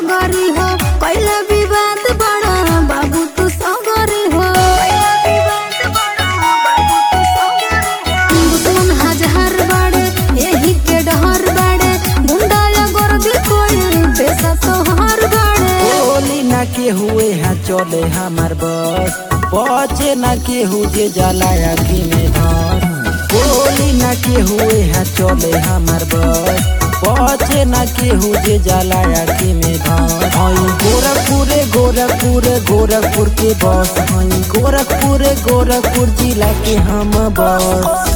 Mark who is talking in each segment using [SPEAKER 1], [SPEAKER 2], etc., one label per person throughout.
[SPEAKER 1] टंगरी हो कैला विवाद बड़ा बाबू तू सगरी हो दुश्मन हजार बड़े यही के डहर बड़े गुंडा या गर्दी कोई पैसा तोहर बड़े
[SPEAKER 2] बोली ना के हुए हैं चले हमार बस बचे ना के हु जे जाला आखी में धर बोली ना के हुए हैं चले हमार बस बचे ना के हु जे जाला आखी में धर हई गोरखपुर गोरखपुर गोरखपुर के बस हई गोरखपुर गोरखपुर जिला के हम बस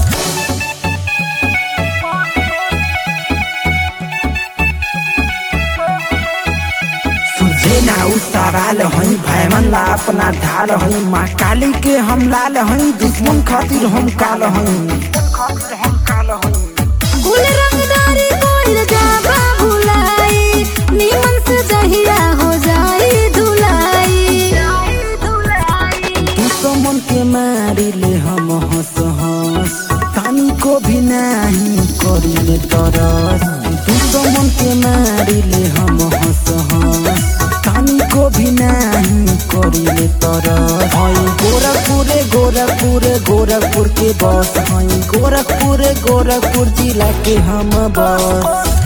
[SPEAKER 2] सुझे ना उ सवाल हई भयमन ला अपना ढाल हई माँ काली के हम लाल हई दुश्मन खातिर हम काल हई
[SPEAKER 1] कुल रंगदारी कोइल जाबा भुलाई निमन से जहिया हो जाई धुलाई
[SPEAKER 2] दुश्मन के मारी ले हम हंस हंस तानी को भी नहीं करी ले तरस दुश्मन के मारी ले हम हंस हंस तानी को भी नहीं करी ले तरस हई गोरखपुर गोरखपुर गोरखपुर के बस हई गोरखपुर गोरखपुर जिला के हम बस